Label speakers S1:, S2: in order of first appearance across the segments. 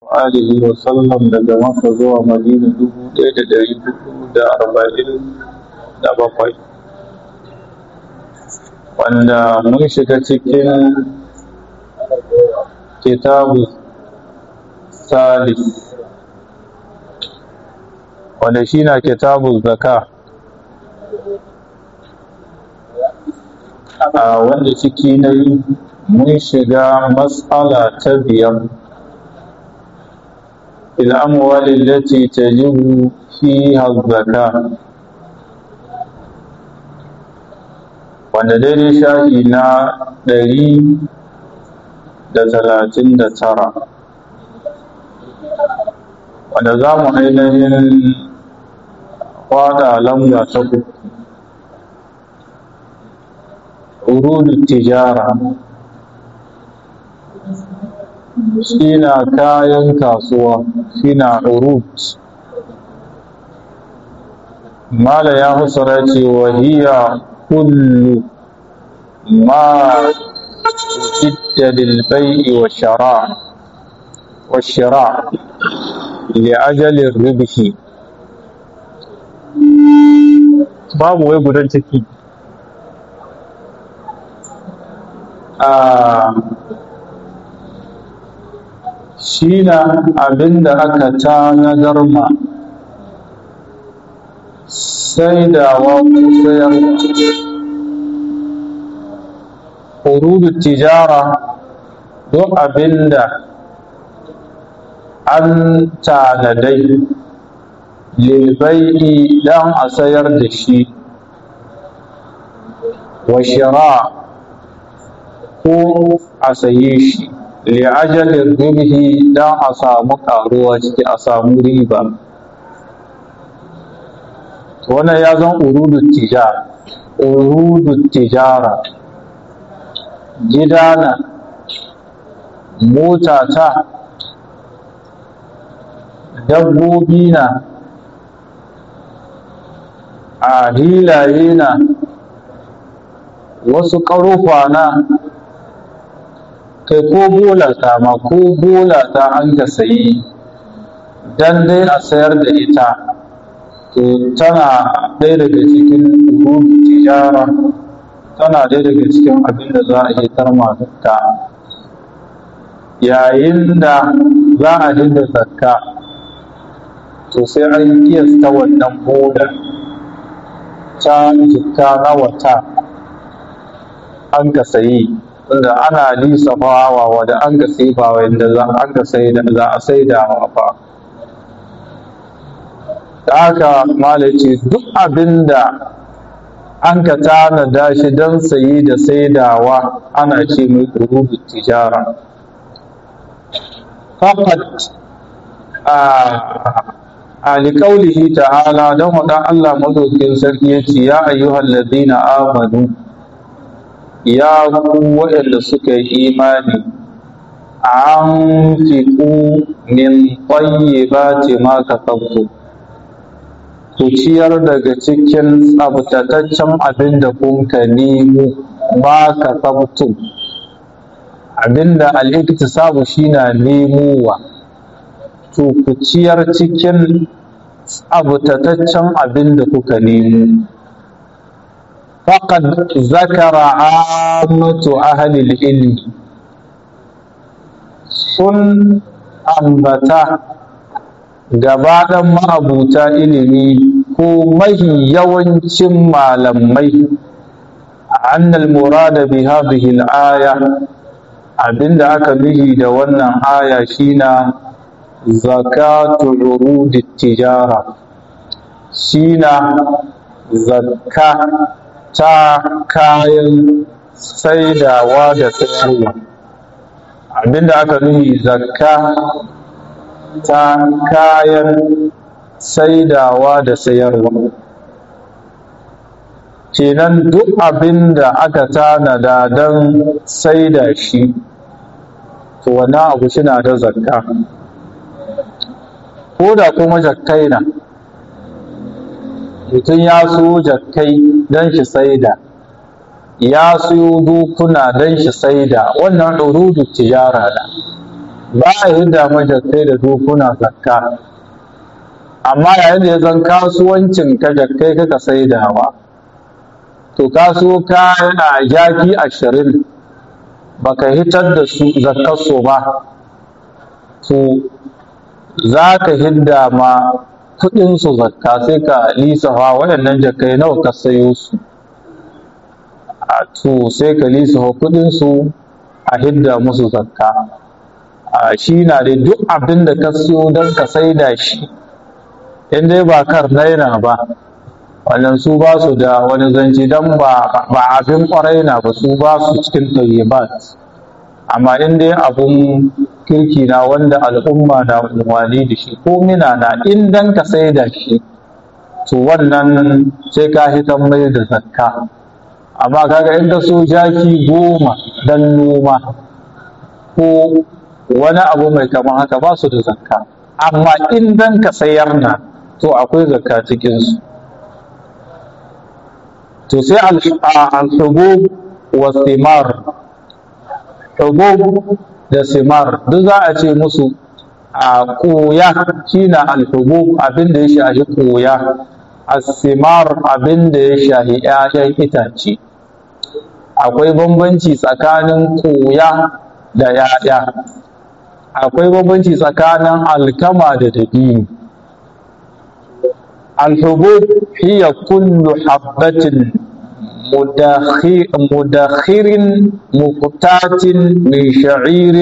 S1: alihi wa sallam daga maka zuwa madina dubu ɗaya da ɗari hudu da arba'in da bakwai wanda mun shiga cikin kitabu salis wanda shi na kitabu zaka a wanda ciki na yi mun shiga matsala ta biyar الأموال التي تجب فيها الزكاة wanda daidai shahi na ɗari da talatin da tara wanda za mu ainihin kwada lamba ta uku urudu tijara shi na kayan kasuwa shi na urut mala ya husara ce wahiya kullu ma jidda lilbai'i wa shara wa shira li'ajalin ribhi babu wai gudan ciki a shi na abin da aka tanadar ma saidawa ko sayar hurudu tijara duk abin da an tanadai lilbai'i dan a sayar da shi wa shira ko a saye shi li'ajalin ribhi dan a samu karuwa ciki a samu riba wannan ya zan urudut tijara urudut tijara gidana mota ta dabbobi na a hilaye na wasu ƙarufa na kai ko bola ta ma ko bola ta an ka sayi dan dai a sayar da ita to tana ɗaya daga cikin urubin tijara tana ɗaya daga cikin abin da za a yi tarma zakka yayin da za a dinga zakka to sai an kiyasta wannan bola ta jikka na wata an ka sayi tunda ana lissafawa wadda an ga sifa wanda za an ga sai da za a sai da fa da haka malaci duk abin da an ka tanada shi don sayi da saidawa ana ce mai rubu tijara fakat a alƙaulihi ta'ala don waɗan Allah madaukin sarki ya ce ya ayyuhal ladina amanu ya ku waɗanda suka yi imani an fiku min tayyibati ma kasabtu ku ciyar daga cikin tsabtataccen abin da kun ka nemo ma kasabtu abin da al'iktisabu shi na nemowa to ku ciyar cikin tsabtataccen abin da kuka nemo فقد ذكر عامة أهل العلم sun ambata gabaɗan ma'abuta ilimi ko mahi yawancin malamai annal murada bi hadhihi al-aya abinda aka nuhi da wannan aya shina zakatu urudi tijara shina zakka ta kayan saidawa da sayarwa abinda aka nuhi zakka ta kayan saidawa da sayarwa kenan duk abinda aka tanada don saida shi to wannan abu suna da zakka ko da kuma jakkai na mutum ya so jakkai don shi saida ya siyo dukuna don shi saida wannan urudu tijara da ba a hidda majakkai da dokuna zakka amma yayin da ya zan kasuwancin ka jakkai kaka saidawa to kaso kayan a jaki ashirin baka hitar da su zakkarsu ba to za ka hidda ma kuɗinsu zakka sai ka lisafa waɗannan jakai nawa ka sayo su a to sai ka lisafa kuɗinsu a hidda musu zakka a shi na da duk abin da ka siyo don ka saida shi in dai ba kar naira ba wannan su ba su da wani zanci don ba abin kwarai na ba su ba su cikin tayyibat amma in dai abun kirki na wanda al'umma na umarni da shi ko mina na in dan ka sai da shi to wannan sai ka hitan mai da zakka amma kaga in ka so jaki goma dan noma ko wani abu mai kama haka ba su da zakka amma in dan ka sayar na to akwai zakka cikinsu to sai al-hubub wa thimar hubub da simar duk za a ce musu a koya shine al-hubub abin da ya shahi koya as-simar abin da ya shahi 'ya'yan itace akwai bambanci tsakanin koya da 'ya'ya akwai bambanci tsakanin alkama da dabino الحبوب هي كل حبة مدخر مقتات من شعير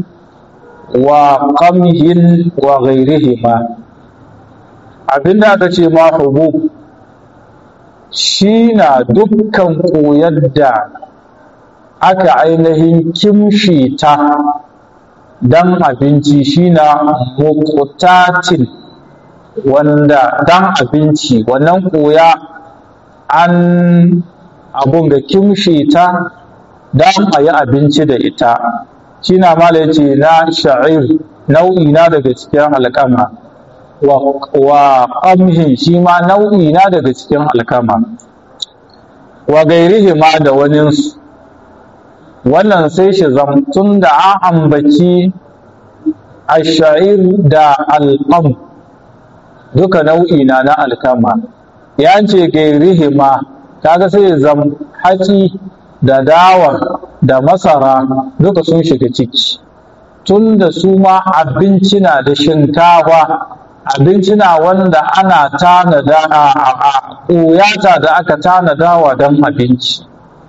S1: وقمه وغيرهما abinda aka ce ma hubub shi na dukkan koyar da aka ainihin kimshi ta don abinci shi na mukutatin wanda dan abinci wannan koya an abun ga kimshe ta dan a yi abinci da ita shi na mala ce na sha'ir nau'i na daga cikin alkama wa ƙamhin shi ma nau'i na daga cikin alkama wa gairihi ma da waninsu wannan sai shi zamtun da an ambaci a sha'ir da alƙam duka nau'i na na alkama ya ce gairihima kaga sai zam haci da dawa da masara duka sun shiga ciki tun da su ma abinci na da shinkafa abinci na wanda ana tanada a ƙoyata da aka tanadawa don abinci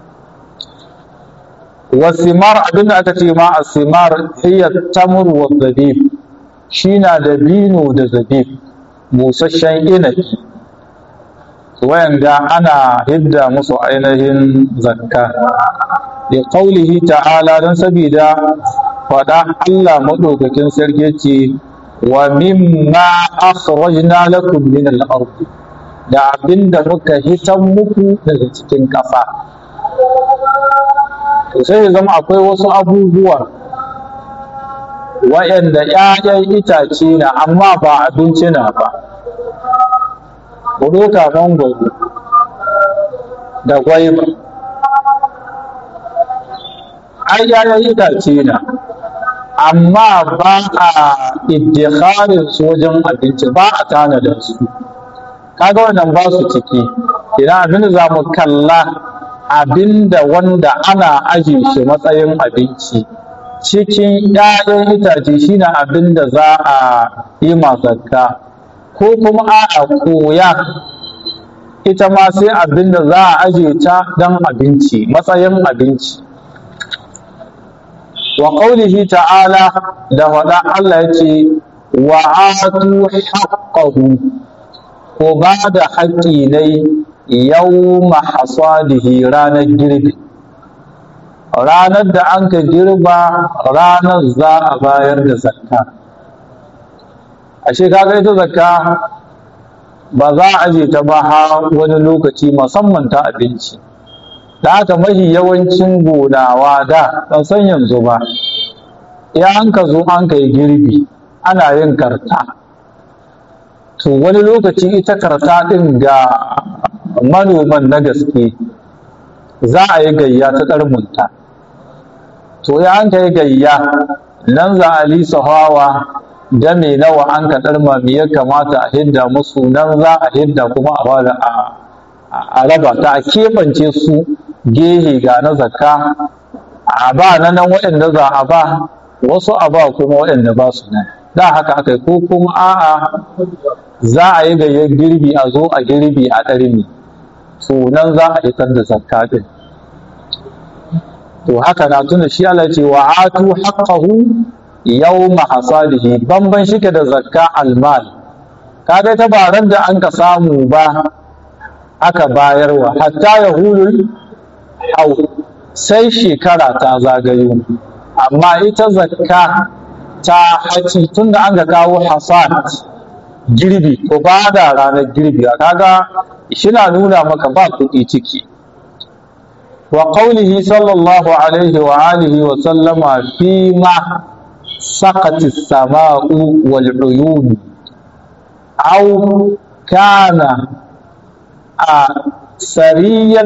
S1: wasimar abinda aka ce ma a simar iya tamur wa zabib shi na da bino da zabib busasshen inabi wayanda ana hidda musu ainihin zakka da qaulihi ta'ala don sabida faɗa Allah maɗaukakin sarki ce wa mimma akhrajna lakum min al-ard da abinda muka hitan muku daga cikin ƙasa to sai zama akwai wasu abubuwa wa'yanda ‘ya'yan itace na amma ba abinci na ba buruka mangwaro da gwaiba ai ‘ya'yan itace na amma ba a iddikharin su wajen abinci ba a tanada su kaga wannan ba su ciki idan abin da za mu kalla abinda wanda ana aje shi matsayin abinci cikin ‘ya'yan itace shine abin da za a yi zakka ko kuma a koya ita ma sai abin da za a aje ta don abinci matsayin abinci wa ƙaunihi ta'ala da faɗa Allah ya ce wa atu haqqahu ko ba da haƙƙi ne yau hasadihi ranar girbi ranar da an ka girba ranar za a bayar da zakka ashe kaga ita zakka ba za a aje ta ba har wani lokaci musamman ta abinci da haka mahi yawancin gonawa da ban san yanzu ba ya an ka zo an ka yi girbi ana yin karta to wani lokaci ita karta ɗin ga manoman na gaske za a yi gayya ta ƙarmunta to ya an ka yi gayya nan za a lisa hawa game nawa an ka ɗarma me ya kamata a hidda musu nan za a hidda kuma a bada a raba ta a keɓance su gehe ga na zakka a ba na nan waɗanda za a ba wasu a ba kuma waɗanda ba su nan da haka aka ko kuma a'a za a yi gayyar girbi a zo a girbi a ɗarmi to nan za a hitar da zakka ɗin to haka na tuna shi Allah ce wa atu haqqahu yawma hasadihi bamban shike da zakka almal kaga ta baran da an ka samu ba aka bayarwa hatta yahulul hau sai shekara ta zagayo amma ita zakka ta haci tunda an ga kawo hasad girbi ko ba da ranar girbi kaga shi na nuna maka ba kuɗi ciki وقوله صلى الله عليه وآله وسلم فيما سقت السماء والعيون أو كان سريا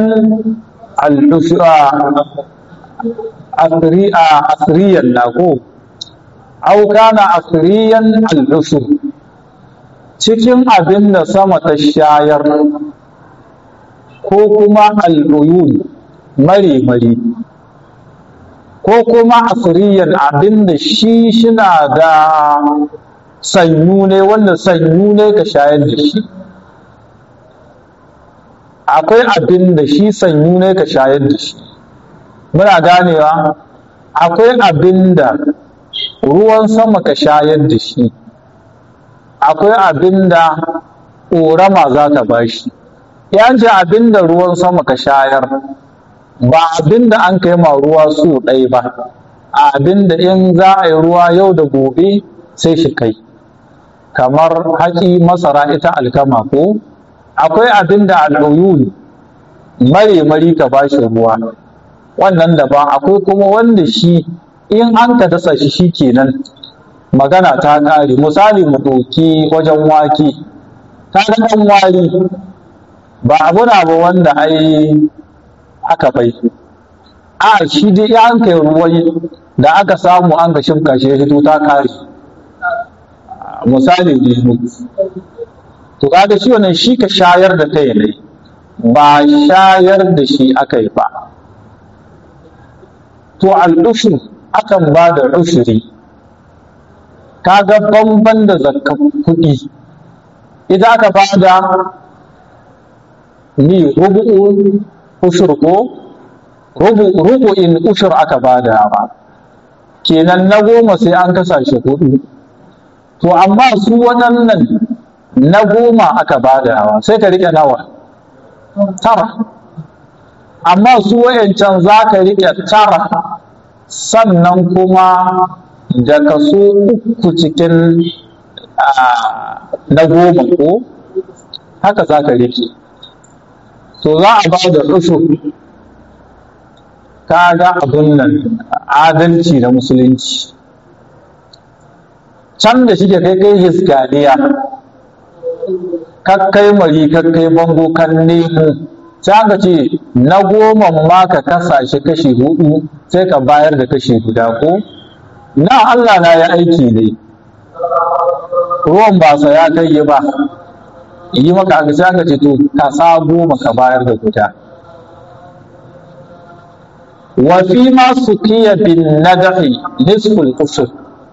S1: أثريا له أو كان أثريا العشر cikin abin da sama ta shayar ko kuma al'uyun mare-mare ko kuma asiriyan abin da shi shina da sanyu ne wanda sanyu ne ka shayar da shi akwai abin da shi sanyu ne ka shayar da shi muna ganewa akwai abin da ruwan sama ka shayar da shi akwai abin da ƙorama za ta ba shi yanci abin da ruwan sama ka shayar ba abin da an kai ma ruwa su ɗai ba abin da in za a yi ruwa yau da gobe sai shi kai kamar haƙi masara ita alkama ko akwai abin da al'uyun mare mari ka ba shi ruwa wannan daban akwai kuma wanda shi in an ka dasa shi shi kenan magana ta ƙare misali mu ɗauki wajen wake ta ɗan wari ba abu na ba wanda ai aka bai a shi dai ya an kai ruwan da aka samu an ga shimka shi ya fito ta kare misali ne to kaga shi wannan shi ka shayar da kai ne ba shayar da shi aka yi ba to al'ushur akan ba da ushuri kaga bamban da zakka kuɗi idan aka ba da ni rubu'u ushur ko rubu'in ushur aka bada ba kenan na goma sai an kasa shi hudu to amma su waɗannan na goma aka badawa sai ka rike nawa tara amma su wayancan za ka rike tara sannan kuma da kaso uku cikin na goma ko haka za ka rike to za a ba da ushur kaga abun nan adalci na musulunci can da shi kai kai hiskaniya kakkai mari kakkai bango kan nemo sai aka ce na goma ma ka kasa shi kashi hudu sai ka bayar da kashi guda ko na Allah na ya aiki ne ruwan ba sa ya kai ba yi maka aka sai aka ce to ka sa goma ka bayar da guda wa fi ma sukiya bin nadahi nisful usul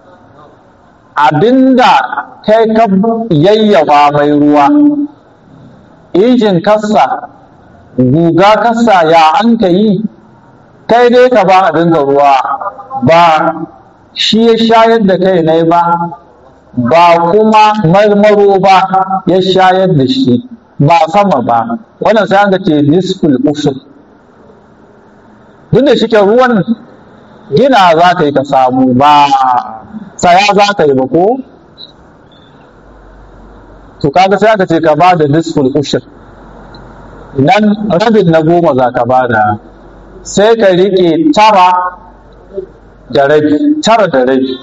S1: abinda kai ka yayyafa mai ruwa injin kassa guga kassa ya an ka yi kai dai ka ba abin da ruwa ba shi ya shayar da kai ne ba ba kuma marmaro ba ya shayar da shi ba sama ba wannan sai an ce nisful usul duk da shike ruwan gina za ka yi ka samu ba saya za ka yi ba ko to kaga sai aka ce ka ba da nisful ushur nan rabin na goma za ka ba da sai ka rike tara da rabi tara da rabi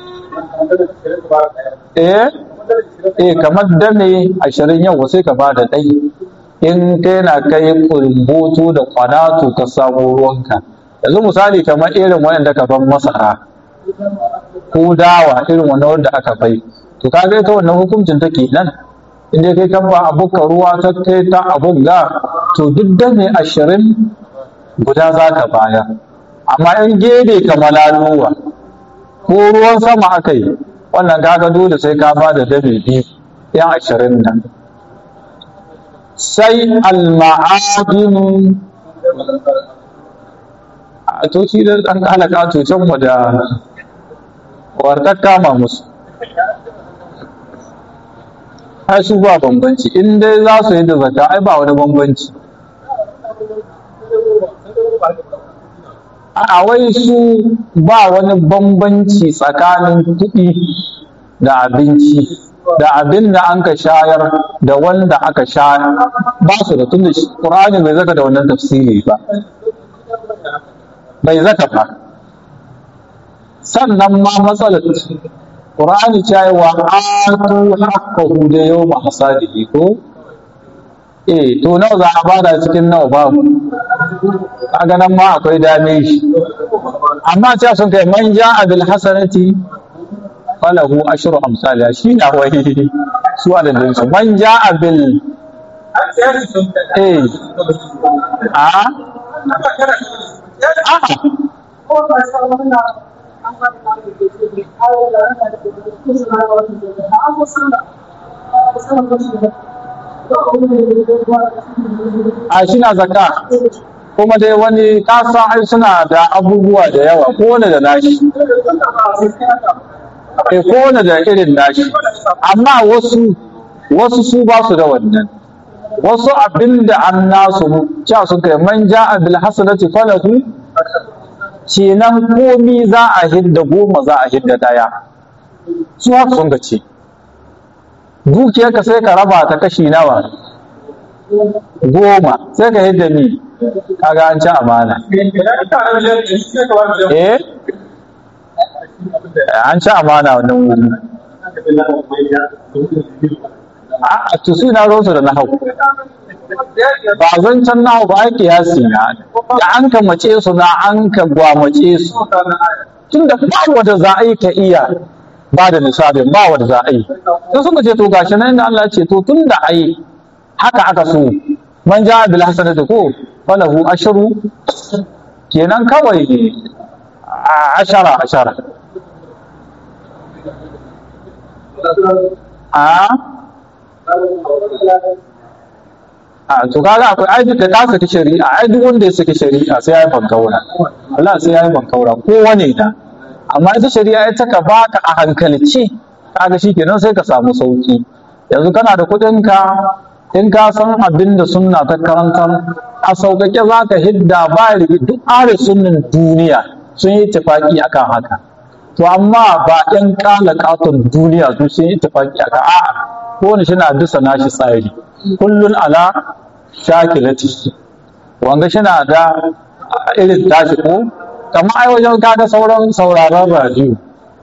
S1: eh eh kamar dame ashirin yau sai ka ba da ɗai in kai na kai kulboto da kwanato ka samu ruwanka yanzu misali kamar irin waɗanda ka ban masara ko dawa irin wannan wanda aka bai to kaga ita wannan hukuncin take nan inda kai kan ba abuka ruwa ta kai ta abun ga to duk da mai ashirin guda za ka baya amma in gebe ka malaluwa ko ruwan sama aka yi wannan kaga dole sai ka ba da dame biyu yan ashirin nan sai alma'adinu a toci da ɗan kalaka tocen mu da warkar kama musu ai su ba bambanci in dai za su yi da zaka ai ba wani bambanci a wai su ba wani bambanci tsakanin kuɗi da abinci da abin da an ka shayar da wanda aka shayar ba su da tun da ƙur'ani bai zaka da wannan tafsiri ba bai zaka ba sannan ma matsalar ƙur'ani cewa atu haqqahu da yawma hasadihi ko eh to nawa za a bada cikin nawa babu kaga nan ma akwai dame shi amma cewa sun kai man ja'a bil hasanati falahu ashru amsalha shi na wai su adadin su man ja'a bil eh a a shi na zakka kuma dai wani kasan ai suna da abubuwa da yawa kowane da nashi e kowane da irin nashi amma wasu wasu su ba su da wannan wasu abin da an nasu cewa sun kai man ja'a bil hasanati falahu kenan komi za a hidda goma za a hidda daya su haka sun ce dukiyarka sai ka raba ta kashi nawa goma sai ka hidda mi kaga an ci amana eh an ci amana wannan wuri a to su na rosu da nahau ba zan can nahau ba ake yasi na da an ka mace su na an ka gwamace su tun da ba wanda za a yi ka iya ba da nisabin ba wanda za a yi sai suka ce to gashi nan da Allah ce to tun da ai haka aka so man ja bil hasanati ko falahu ashru kenan kawai ashara ashara a a to kaga akwai ai da ka saki shari'a ai duk wanda ya saki shari'a sai ya yi bankaura Allah sai ya yi bankaura kowane da amma ita shari'a ita ka baka a hankalci kaga shikenan sai ka samu sauki yanzu kana da kuɗin ka in ka san abin da sunna ta karantar a sauƙaƙe za ka hidda ba rigi duk are sunnin duniya sun yi tafaki akan haka to amma ba ƴan ƙala ƙaton duniya su sun yi tafaki akan a'a kowane shi na bisa nashi tsari kullun ala shakilati wanga shi na da irin tashi ko kamar ai wajen kaga sauran sauraron radio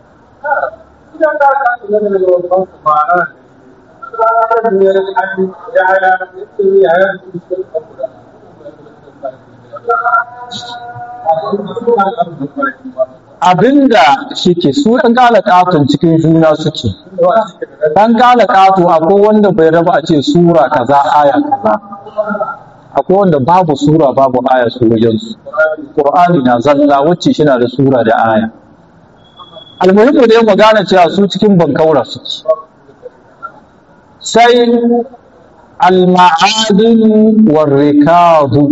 S1: abinda shike su ɗan ƙala ƙaton cikin juna suke ɗan ƙala ƙato akwai wanda bai raba a ce sura kaza aya kaza akwai wanda babu sura babu aya su wajensu ƙur'ani na zalla wacce shi na da sura da aya almuhimmu dai mu gane cewa su cikin bankaura suke sai al-ma'adin war-rikadu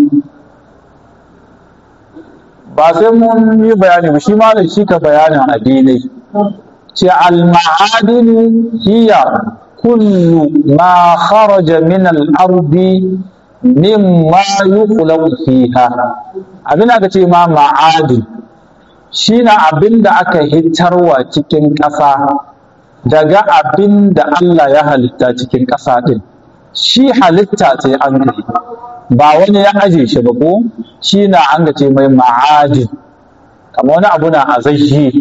S1: ba sai mun yi bayani ba shi malam shi ka bayanin addinai ce al-ma'adin hiya kullu ma kharaja min al-ardi mimma yukhlaqu fiha abin aka ce ma ma'adin shi na abin da aka hitarwa cikin ƙasa daga abin da Allah ya halitta cikin ƙasa ɗin shi halitta ce an kai ba wani ya aje shi ba ko shi na an ce mai ma'adin kamar wani abu na azayyi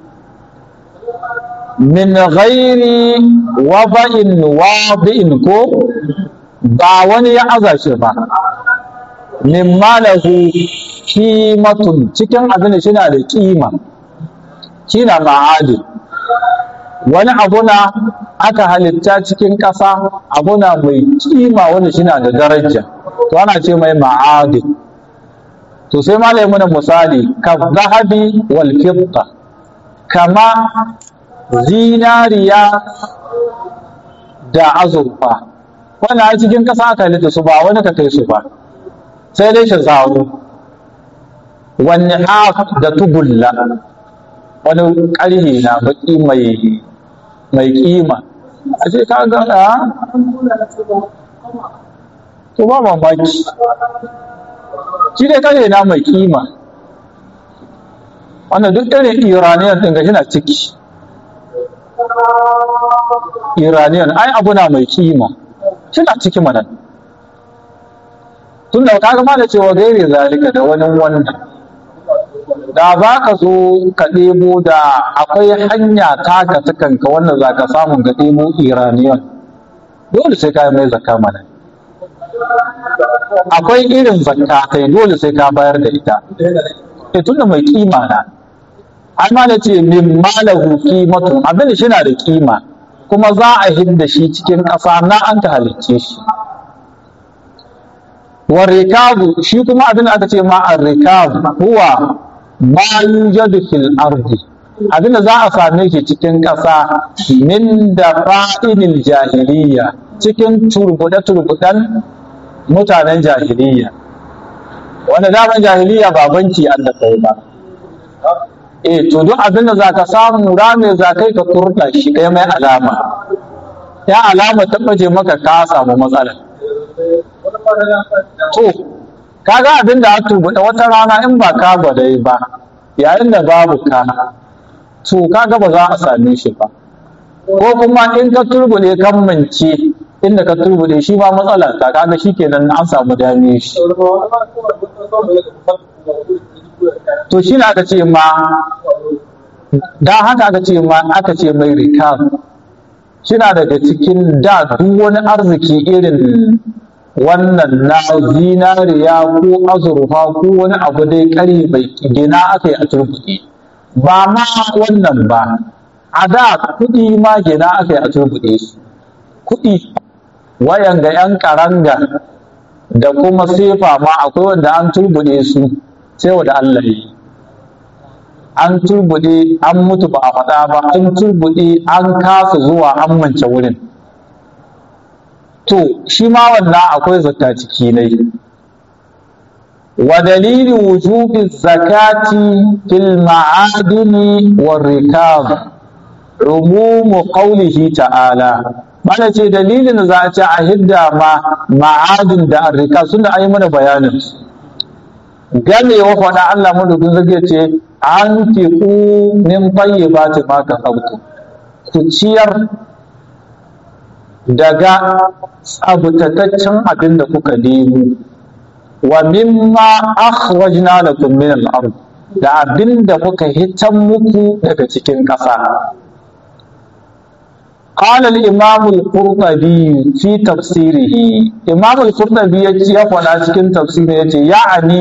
S1: min ghairi waba'in wadi'in ko ba wani ya aza shi ba min malahu kimatun cikin abin da shina da kima shi na ma'adin wani abu na aka halitta cikin ƙasa abu na mai kima wanda shi na da daraja to ana ce mai ma'adin to sai ma muna misali ka zahabi wal fidda kama zinariya da azurfa wannan a cikin ƙasa aka halitta su ba wani ka kai su ba sai dai shi zaro wani haf da tubulla wani ƙarhe na baƙi mai mai kima a ce ka ga a to ba mamaki shi dai ƙarhe na mai kima wannan duk irin iraniyan ɗin gashi na ciki iraniyan ai abu na mai kima shi na ciki mana tun da ka gama da cewa gaire zalika da wani wannan da za ka zo ka ɗebo da akwai hanya taka ta kanka wanda za ka samu ka ɗebo iraniyan dole sai ka yi mai zakka mana akwai irin zakka kai dole sai ka bayar da ita e tunda mai kima na an ma da ce min malahu qimatun abin da shi na da kima kuma za a hidda shi cikin ƙasa na an ta halicce shi wa rikabu shi kuma abin da aka ce ma ar-rikab huwa ma yujadu fil ardi abin da za a same shi cikin ƙasa min da fa'inil jahiliya cikin turbuɗe-turbuɗen mutanen jahiliya wanda daman jahiliya ba banki an da kai ba eh to duk abin da za ka samu rame za kai ka kurɗa shi ɗaya mai alama ya alama ta ɓace maka ka samu matsala to kaga abin da aka turbuɗe wata rana in ba ka gwadai ba yayin da babu ka to kaga ba za a same shi ba ko kuma in ka turbuɗe kan mance inda ka turbuɗe shi ba matsala ta kaga shi kenan an samu dame shi to shi aka ce ma da haka aka ce ma aka ce mai rikab shina daga cikin da duk wani arziki irin wannan na zinariya ko azurfa ko wani abu dai kari bai gina aka yi a turbuɗe ba ma wannan ba a da kuɗi ma gina aka yi a turbuɗe su kuɗi wayan ga 'yan karanga da kuma sefa ma akwai wanda an turbuɗe su sai wa da Allah yi an turbuɗe an mutu ba a faɗa ba an turbuɗe an kasa zuwa an mance wurin to shi ma wannan akwai zakka ciki ne wa dalili wujubi zakati fil ma'adini war rikab umumu qawlihi ta'ala mana ce dalilin za a ce a hidda ma ma'adin da arrika suna an yi mana bayanin gamewa faɗa Allah madaukin zage ce an fi ku min bayi ba ta ma ka ku ciyar daga tsabtataccen abin da kuka nemo wa mimma akhrajna lakum min al-ard da abin da muka hitan muku daga cikin ƙasa قال الإمام القرطبي في تفسيره إمام القرطبي يقول cikin تفسيره يعني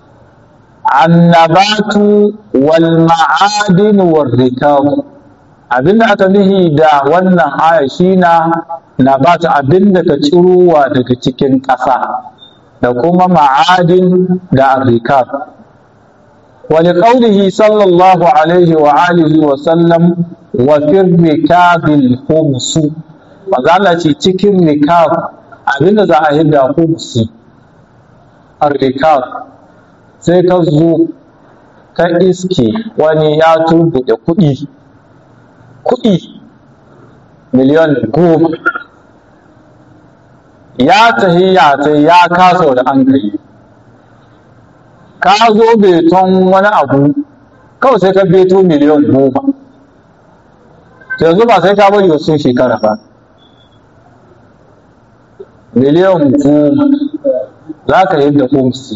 S1: النبات والمعادن والركاب abinda aka nihi da wannan aya shina nabat abinda ka cirowa daga cikin ƙasa da kuma ma'adin da arrikab ولقوله صلى الله عليه وآله وسلم وفي الركاب الخمس وقال cikin rikab abinda za a yi da khumsi rikab sai ka zo ka iske wani ya turbuɗe kuɗi kuɗi miliyan goma ya tahi ya tahi ya kasa da an kai ka zo beton wani abu kawai sai ka beto miliyan goma yanzu ba sai ka bari wasu shekara ba miliyan goma za ka yi da kumsi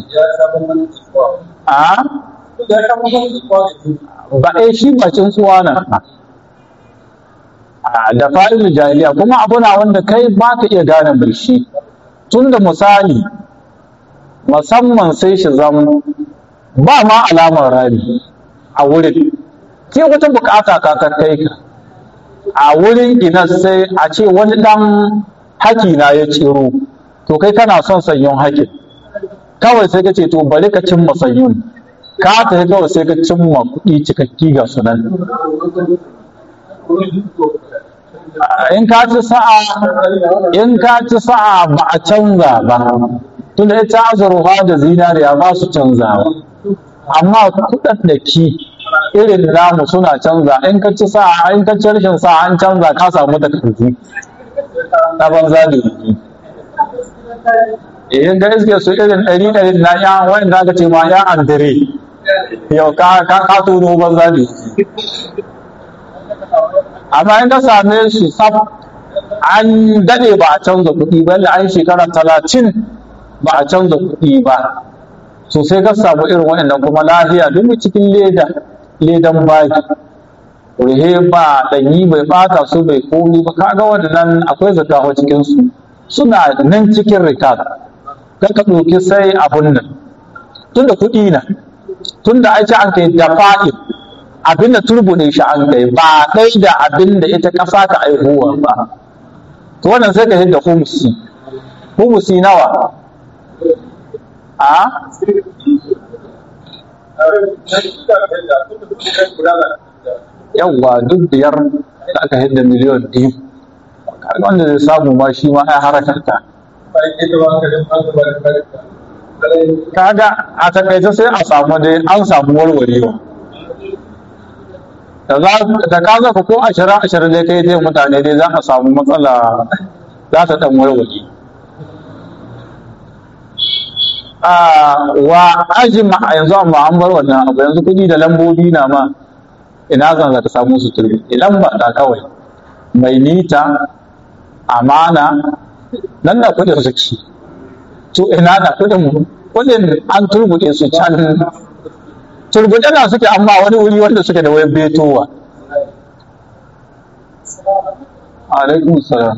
S1: a ba a shi bacin tsuwa na da fa'ilin jahiliya kuma abu na wanda kai ba ka iya gane mai shi tun da misali musamman sai shi zama ba ma alamar rami a wurin sai wata bukata ka ta kai ka a wurin ina sai a ce wani dan haki na ya ciro to kai kana son sanyon hakin kawai sai ka ce to bari ka cimma sanyon ka tafi kawai sai ka cimma kuɗi cikakki ga sunan in ka ci sa'a in ka ci sa'a ba a canza ba tunda ita azurfa da zinariya ba su canzawa amma kuɗin da ki irin namu suna canza in ka ci sa'a in ka ci rashin sa'a an canza ka samu da kanti na banza da yi in ga iske su irin ɗari ɗari na ya wani da aka ce ma ya andre yau ka ka tono banza da yi amma in ka same su sab an daɗe ba a canza kuɗi ba an shekara talatin ba a canza kuɗi ba so sai ka samu irin waɗannan kuma lafiya duk cikin leda ledan baki rihe ba ɗanyi bai ɓata su bai komi ba kaga waɗannan akwai zakawa cikin su suna nan cikin rikad ka ka ɗauki sai abun nan tunda kuɗi na tunda ai an kai da fa'i abin da turbuɗe shi an kai ba ɗai da abin da ita ƙasa ka aihuwa ba to wannan sai ka hidda humusi humusi nawa a yawwa duk biyar da aka hidda miliyon biyu wanda zai samu ma shi ma ai harakarta kaga a takaice sai a samu dai an samu warwarewa da ka zaka ko ashirin ashirin dai kai dai mutane dai za a samu matsala za ta dan warware wa ajima a yanzu amma an bar wannan abu yanzu kuɗi da lambobi na ma ina zan za ta samu su turbi idan ba ta kawai mai nita amana nan da kuɗin suke to ina da kuɗin kuɗin an turbuɗe su can turbuɗe na suke amma wani wuri wanda suke da wayan betowa alaikum salam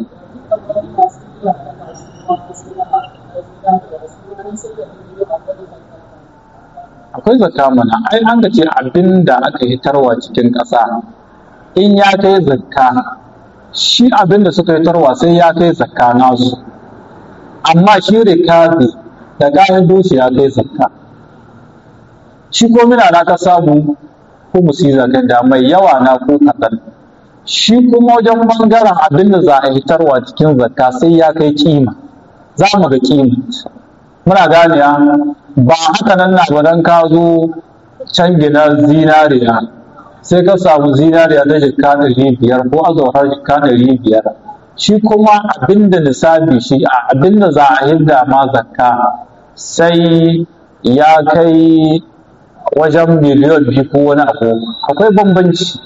S1: akwai zakka mana ai an ga ce abin da aka hitarwa cikin ƙasa in ya kai zakka shi abin da suka hitarwa sai ya kai zakka nasu amma shi rikabi da gayan doshi ya kai zakka shi ko mina na ka samu ko musi zakka da mai yawa na ko kaɗan shi kuma wajen bangaren abin da za a hitarwa cikin zakka sai ya kai kima za mu ga kima muna ganiya ba haka nan na ba dan ka zo can gina zinariya sai ka samu zinariya ta jikka ɗari biyar ko azurfar jikka ɗari biyar shi kuma abinda nisabi shi a abinda za a hidda ma zakka sai ya kai wajen miliyan biyu ko wani abu akwai bambanci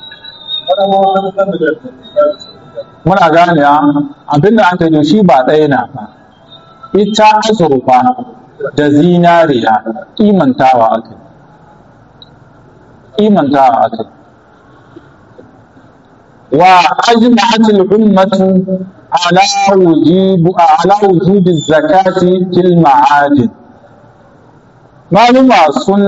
S1: muna ganewa abinda an kai shi ba ɗaya na ba ita azurfa da zinariya imantawa aka imantawa aka wa ajma'atul ummatu ala wujub ala wujub zakati fil ma'adin maluma sun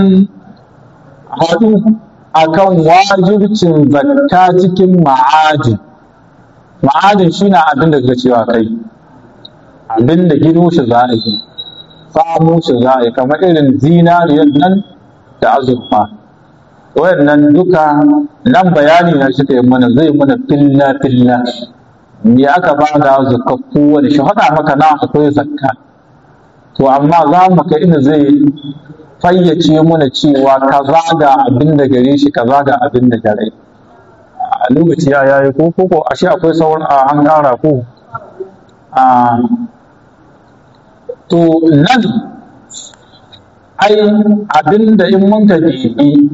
S1: haɗu akan wajibcin zakka cikin ma'adin ma'adin shi na abin da cewa kai abin da gino shi za a yi samu shi za a yi kamar irin zinariyar nan da azurfa wayannan duka nan bayani na shi yi mana zai mana filla filla me aka ba da zakka kowane shi haɗa maka na akwai zakka to amma za mu kai inda zai fayyace mana cewa kaza ga abin da gare shi kaza ga abin da gare a lokaci ya yayi ko ko ashe akwai sauran a an ƙara ko a to nan ai abin da in mun ka bibi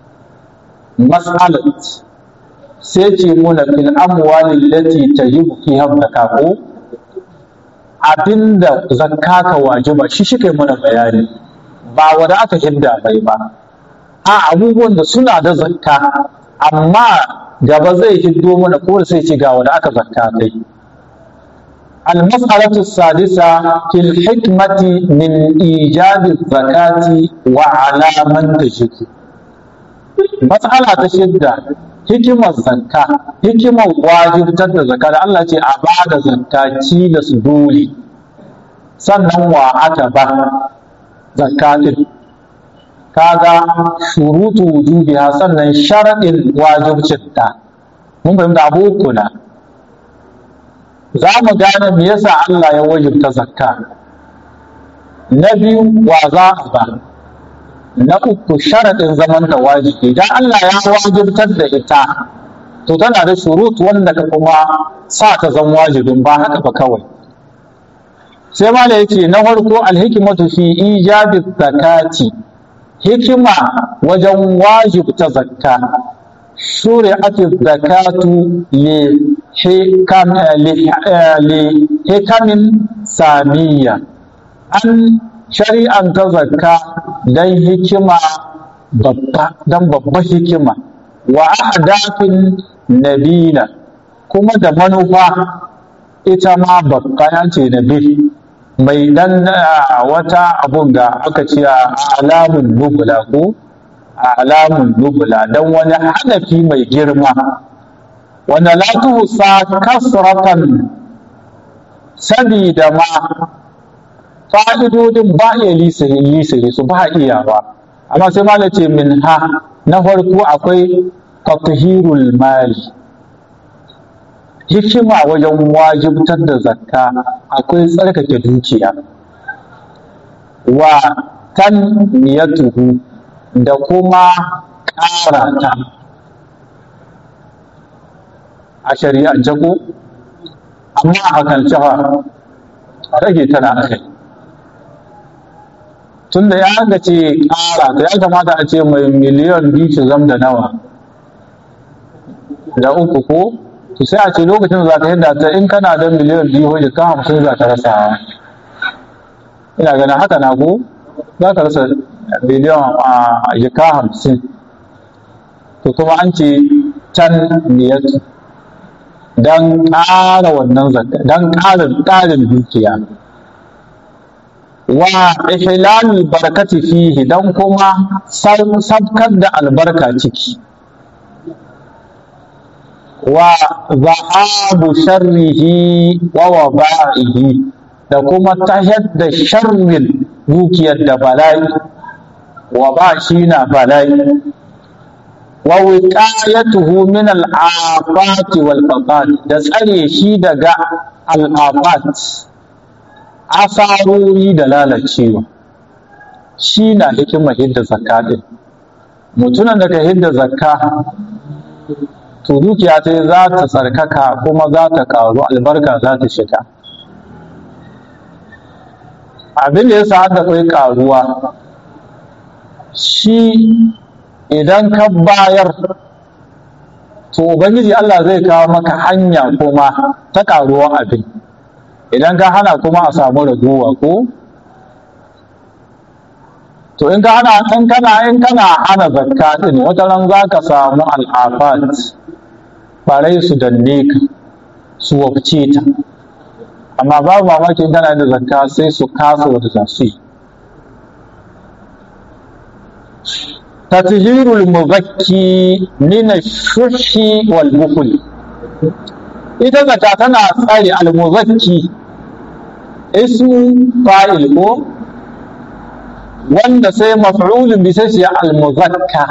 S1: mas'alat sai ce muna fil amwali lati tajibu fiha zakka ko abinda zakka ka wajiba shi shi kai muna bayani ba wanda aka hidda bai ba a abubuwan da suna da zakka amma gaba zai hiddo mana ko sai ce ga wanda aka zakka kai المسألة السادسة في الحكمة من إيجاد الزكاة وعلى من تجب matsala ta shidda hikimar zakka hikimar wajibtar da zakka da Allah ce a ba da zakka da su dole sannan wa aka ba zakka din kaga shurutu wujubiha sannan sharadin wajibcinta mun fahimta abu uku na za mu gane me yasa Allah ya wajibta zakka na biyu wa za a ba na uku sharaɗin zaman da wajibi idan Allah ya wajibtar da ita to tana da shurut wanda ka kuma sa ta zan wajibin ba haka ba kawai sai ma da yake na farko alhikimatu fi ijabi zakati hikima wajen wajibta zakka shuri'atu zakatu li hikamin samiyya an shari'anta zakka don hikima babba don babba hikima wa ahdafin nabila kuma da manufa ita ma babba ya ce nabi mai dan wata abun da aka ce a alamun nubula ko a alamun nubula don wani hanafi mai girma wanda la tuhsa kasratan sabida ma fa'idodin ba iya lisiri su ba iya ba amma sai ma ce min ha na farko akwai tathirul mali hikima wajen wajibtar da zakka akwai tsarkake dukiya wa tanmiyatuhu da kuma ƙara ta a shari'ance ko amma a kan cewa rage tana a kai tun da ya ga ce ƙara to ya kamata a ce mai miliyan biyu su zam da nawa da uku ko to sai a ce lokacin za ka yadda ta in kana da miliyan biyu hujja ka hamsin za ka rasa ina ganin haka na ko za ka rasa miliyan a jika hamsin to kuma an ce can niyatu don ƙara wannan zakka don ƙarin ƙarin dukiya wa ihlalul barakati fihi dan kuma sabkar da albarka ciki wa zahabu sharrihi wa waba'ihi da kuma tahar da sharrin dukiyar da bala'i wa ba shi na bala'i wa wiqayatuhu min al-afat wal da tsare shi daga al-afat asarori da lalacewa shi na hikimar hidda zakka ɗin mutumin da ka hidda zakka to dukiya ta za ta tsarkaka kuma za ta ƙaru albarka za ta shiga abin da ya sa haka kai ƙaruwa shi idan ka bayar to ubangiji Allah zai kawo maka hanya kuma ta ƙaruwa abin idan ka hana kuma a samu raguwa ko to in ka hana in kana in kana hana zakka din wata ran za ka samu al'afat barai su danne ka su wafce ta amma babu mamaki in kana da zakka sai su kasa wata za su yi tathirul muzakki min ash-shuhi wal bukhl ita zakka tana tsare al-muzakki ismu fa'il ko wanda sai maf'ulun bi sai al-muzakka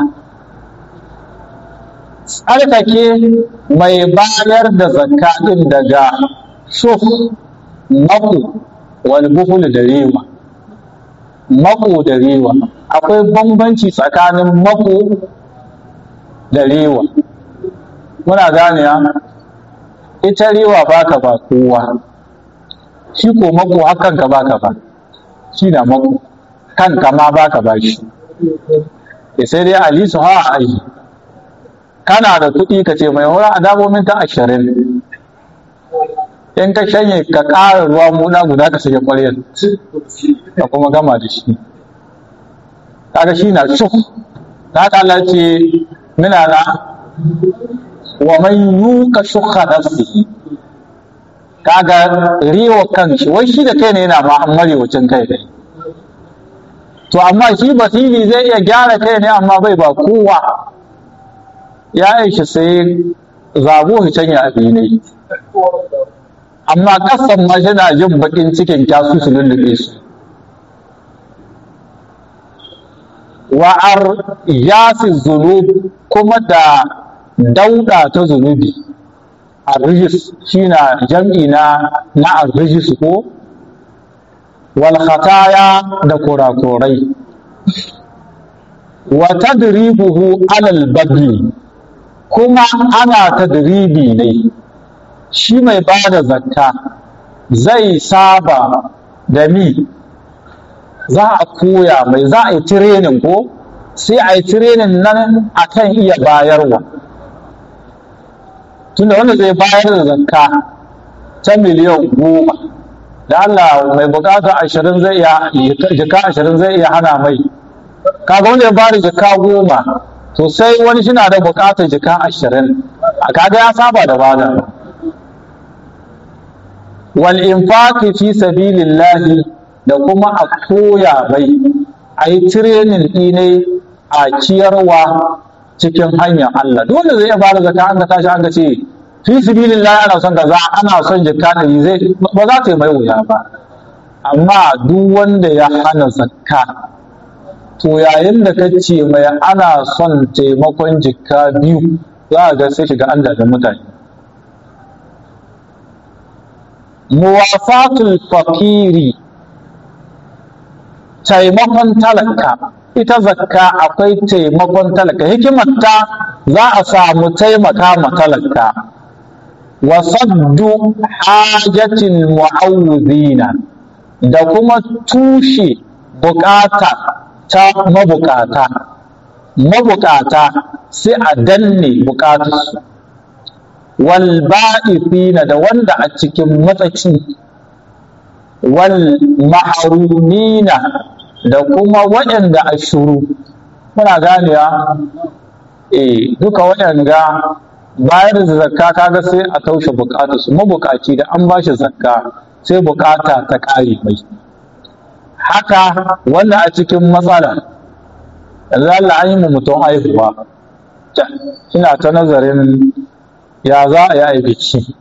S1: tsarkake mai bayar da zakka din daga shuf maku wal buhul da rewa mako da rewa akwai bambanci tsakanin mako da rewa muna gane ita rewa baka ba kowa shi ko mako hakan ka baka ba shi na mako kanka ma baka ba shi sai dai ali su ha ai kana da kuɗi ka ce mai hura a damomin ta ashirin in ka shanye ka ƙara ruwa muna guda ka sake ƙwaryar ka kuma gama da shi kaga shi na shuk da haka Allah ce mina na wa man yuka shukha nafsihi kaga riwa kan shi wai shi da kai ne yana ma an marewacin kai ne to amma shi basiri zai iya gyara kai ne amma bai ba kowa ya aishi sai zabo shi can ya abi ne amma kasan ma yana jin bakin cikin kyasu su lullube su wa'ar yasi zunub kuma da dauda ta zunubi arrijis shi na jam'i na na arrijis ko wal khataya da kurakurai wa tadribuhu alal bagli kuma ana tadribi ne shi mai ba da zakka zai saba da mi za a koya mai za a yi tirenin ko sai a yi tirenin nan akan iya bayarwa tunda wanda zai bayar da zakka ta miliyan goma da Allah mai bukata ashirin zai iya jika ashirin zai iya hana mai kaga wanda ya bada jika goma to sai wani shi na da bukatar jika ashirin a kaga ya saba da bada wal infaqi fi sabilillahi da kuma a koya mai a yi tirenin ɗine a ciyarwa cikin hanyar Allah dole zai iya bada zakka an ga tashi an ga ce fi sabilillahi ana son kaza ana son jikka ɗari zai ba za ta yi mai wuya ba amma duk wanda ya hana zakka to yayin da ka ce mai ana son taimakon jikka biyu za a ga sai shiga an da mutane muwafatul fakiri taimakon talaka ita zakka akwai taimakon talaka hikimarta za a samu taimaka ma talaka wa saddu hajatin mu'awwidina da kuma tushe bukata ta mabukata mabukata sai a danne bukatarsu wal ba'ithina da wanda a cikin matsaci wal mahrumina da kuma waɗanda a shuru muna ganewa eh duka waɗanda bayar da zakka kaga sai a taushe bukatarsu mabukaci da an bashi zakka sai bukata ta ƙare mai haka wanda a cikin matsala yanzu Allah an yi mu mutum haihuwa ina ta nazarin ya za a yi biki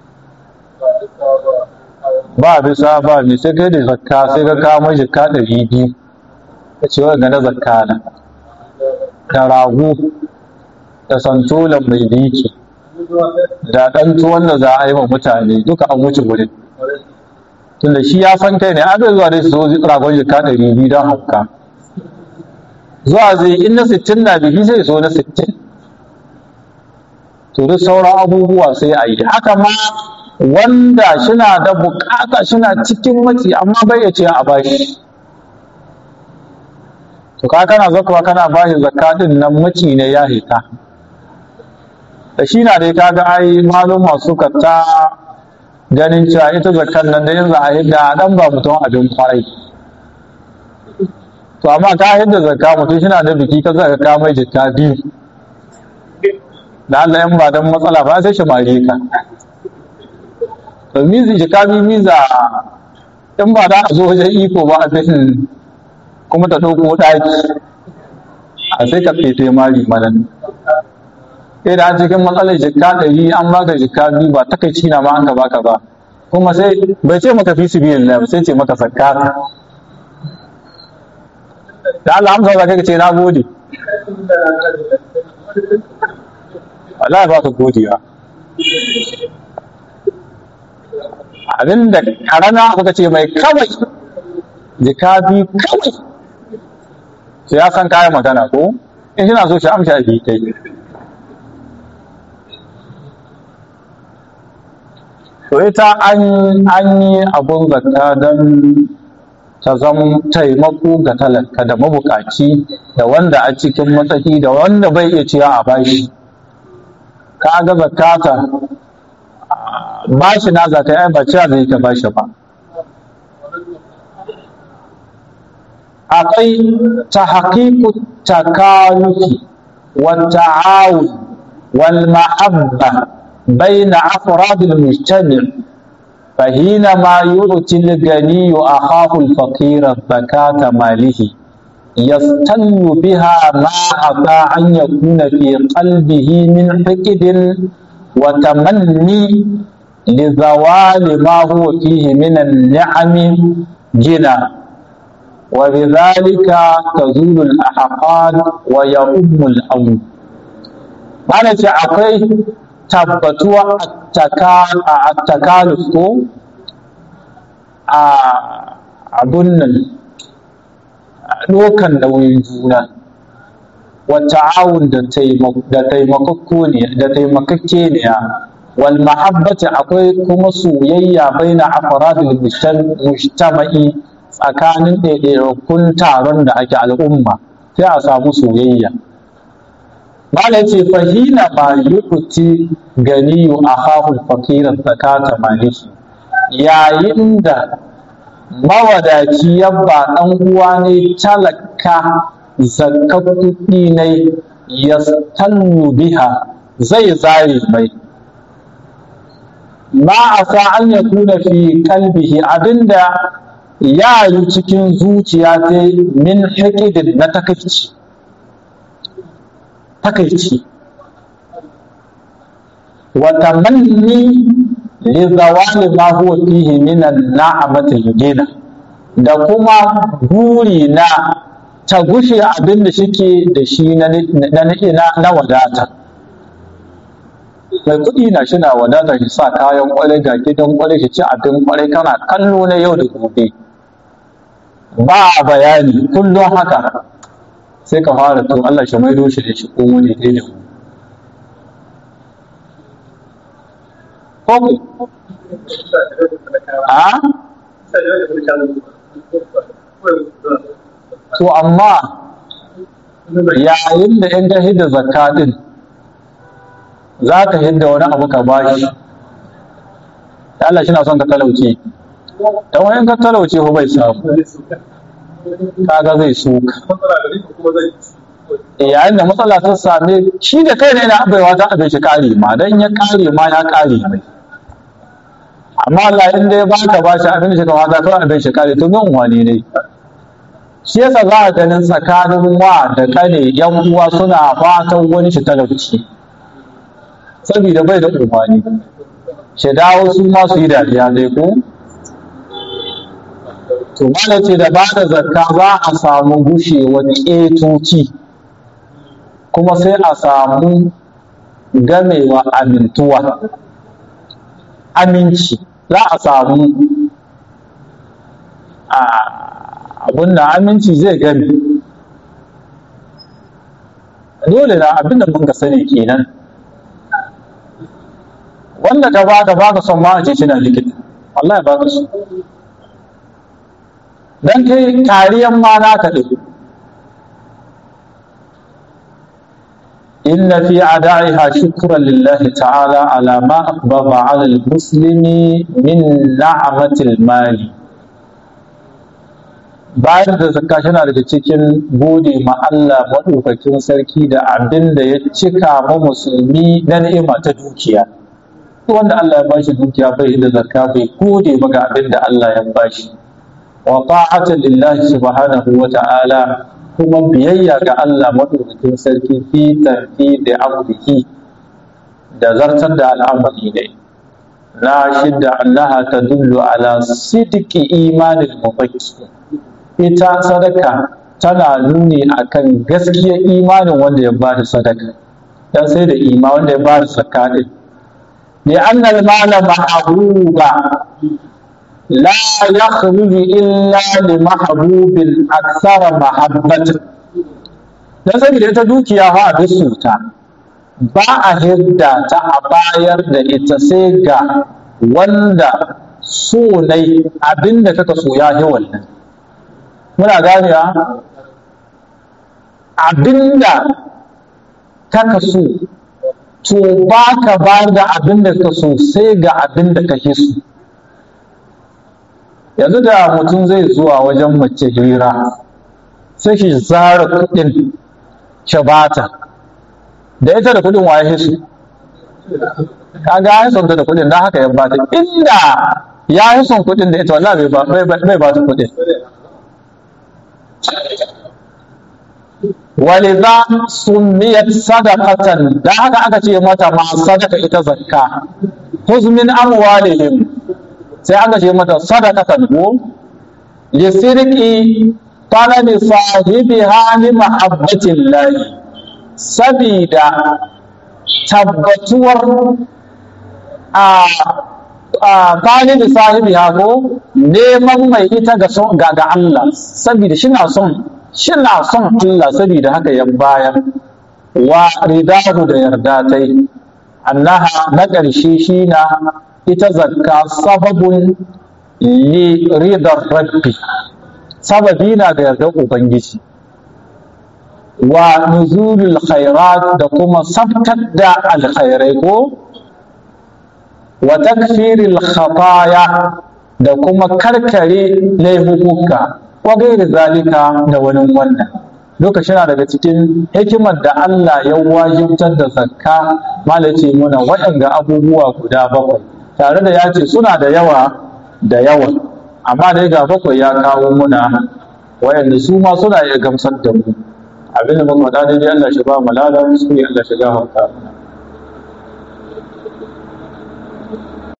S1: ba bisa ba mai sai kai da zakka sai ka kawo mashi ka ɗari biyu ka ce wa na zakka na da rago da santolan mai biki da ɗan tuwon da za a yi wa mutane duka an wuce wurin tunda shi ya san kai ne an zuwa dai su zo ragon jika ɗari biyu don hauka zuwa zai in na sittin na bihi sai so na sittin to duk sauran abubuwa sai a yi haka ma wanda shina da bukata shina cikin matsi amma bai ya ce a bashi to ka kana zakawa kana bashi zakka din nan maci ne ya hita da shi na dai kaga ai maluma suka ta ganin cewa ita zakkan nan da yanzu a yadda dan ba mutum abin kwarai to amma ka yadda zakka mutum shi na da biki ka zaka ka mai jikka biyu da Allah yan ba dan matsala ba sai shi mare ka to mizi jikka biyu miza in ba da a zo wajen iko ba a bin kuma ta ɗauko ɗaki a sai ka fefe mari manan sai da cikin matsalar jikka ɗari an baka jikka biyu ba takaici na ma an ka baka ba kuma sai bai ce maka fi sibirin ba sai ce maka zakka da Allah amsa za ka ce na gode Allah ba ka godiya abinda karana kuka ce mai kawai jika biyu kawai sai ya san kayan magana ko in shi na so shi amsa a kai to ita an yi abun zakka don ta zama taimako ga talaka da mabukaci da wanda a cikin matsaki da wanda bai iya ciya a bashi ka ga zakata bashi na zaka ai ba ciya zai ka bashi ba akwai ta haƙiƙu takaluki wa ta'awun wal ma'abba بين أفراد المجتمع فحينما يؤتي الغني أخاه الفقير زكاة ماله yastannu biha ma asa an yakuna fi qalbihi min hiqdin wa tamanni li zawali ma huwa fihi min an-ni'ami jina wa bidhalika tazulu al-ahqad wa ya'ummu al-amr mana ce akwai tabbatuwa a takaluf ko a abun nan ɗokan nauyin juna wata awun da taimakakko ne da taimakakke ne wal mahabbati akwai kuma soyayya baina afradil mujtama'i tsakanin ɗaiɗaikun taron da ake al'umma sai a samu soyayya Mala ce fahina ma yu'ti ganiyu a hahul fakiran zakata maliki yayin da mawadaci ya ba ɗan uwa ne talaka zakka kuɗi ne ya biha zai zare mai ma a sa an ya kuna fi kalbihi abinda ya yi cikin zuciya ta min hikidin na takaici takaici wa tamanni li zawali ma huwa fihi min an-na'amati gina da kuma buri na ta gushe abin da shike da shi na na na wadata mai kuɗi na shi na wadata shi sa kayan kwarai ga gidan kwarai shi ci abin kwarai kana kallo na yau da gobe ba bayani kullum haka sai ka fara to Allah shi maido shi da shi ko wani dai da ko a to amma yayin da in ka hidda zakka din za ka hidda wani abu ka bashi Allah shi na son ka talauce dan wani ka talauce ko bai samu kaga zai suka yayin da matsala ta same shi da kai ne na baiwa ta abin shi kare ma dan ya kare ma ya kare mai amma Allah in dai baka ba shi abin shi kawai kawai abin shi kare to min wani ne shi yasa za a ganin tsakanin wa da kane yan uwa suna fatan wani shi talauci saboda bai da umarni shi dawo su ma su yi dariya dai ko to mana ce da ba da zakka za a samu gushewar ƙetoci kuma sai a samu gamewa amintuwa aminci za a samu abin da aminci zai gami dole na abin da mun ka sani kenan wanda ka ba ka ba ka son ma a ce shi na likita wallahi ba ka so dan kai kariyan ma naka ɗin inna fi ada'iha shukran lillahi ta'ala ala ma aqbaba 'ala al-muslimi min na'matil mali bayan da zakka tana daga cikin gode ma Allah madaukakin sarki da abin da ya cika ma musulmi na ni'ima ta dukiya wanda Allah ya bashi dukiya bai da zakka bai gode ba ga abin da Allah ya bashi wa ta'atan lillahi subhanahu wa ta'ala kuma biyayya ga Allah madaukakin sarki fi tarfi da amrihi da zartar da al'amari ne na shidda annaha tadullu ala sidqi imanil mufakki ita sadaka tana nuni akan gaskiyar imanin wanda ya ba da sadaka dan sai da ima wanda ya ba da zakka din li anna al-mala mahbuba لا يخرج إلا لمحبوب أكثر محبة dan saboda ita dukiya fa a ta ba a hidda ta a bayar da ita sai ga wanda so nai abinda kaka so ya yi wannan muna ganewa abinda kaka so to ba ka ba da abinda ka so sai ga abinda kake so yanzu da mutum zai zuwa wajen mace hira sai shi zara kuɗin shi bata da ita da kuɗin waye su kaga ya son ta da kuɗin da haka ya bata inda ya yi son kuɗin da ita wallahi bai ba ta kuɗin ولذا سميت صدقة da haka aka ce mata ma sadaka ita zakka khuz min amwalihim sai aka ce mata sadaqatan ko lisirqi talabi sahibiha li mahabbatillah sabida tabbatuwar a talibi sahibiha ko neman mai ita ga ga Allah sabida shi na son shina son Allah saboda haka ya bayar wa ridahu da yarda ta yi annaha na ƙarshe shi na ita zakka sababun li ridar rabbi sababi na da yardar ubangiji wa nuzulul khairat da kuma sabtar da alkhairai ko wa takfiril khataya da kuma karkare laifuka wa gairi zalika da wani wannan lokacin na daga cikin hikimar da Allah ya wajibtar da zakka malaci muna waɗanda abubuwa guda bakwai tare da ya ce suna da yawa da yawa amma dai ga bakwai ya kawo muna waɗanda su ma suna iya gamsar da mu abin da muka faɗa dai Allah shi ba mu lada su Allah shi gafarta mana